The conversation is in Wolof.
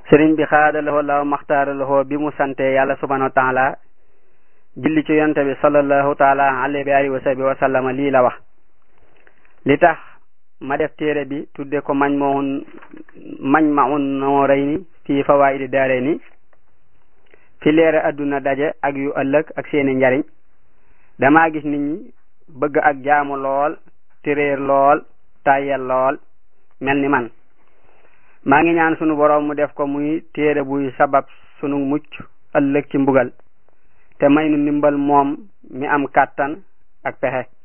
sëriñ bi xaadalahoo law maxtaaralahoo bi mu sante yàlla subhanahu wa taala julli ci yonte bi sallallahu taala alayhi wa alihi wa sahbi wa sallama lii la wax li tax ma def téere bi tudde ko mañ maun mañ maun noorayni fii fawaidi daarayni fi leere adduna daje ak yu ëllëg ak seeni njariñ damaa gis nit ñi bëgg ak jaamu lool téréer lool tàyyel lool mel ni man maa ngi ñaan sunu boroom mu def ko muy téere buy sabab sunu mucc ëllëg ci mbugal te may nu ndimbal moom mi am kàttan ak pexe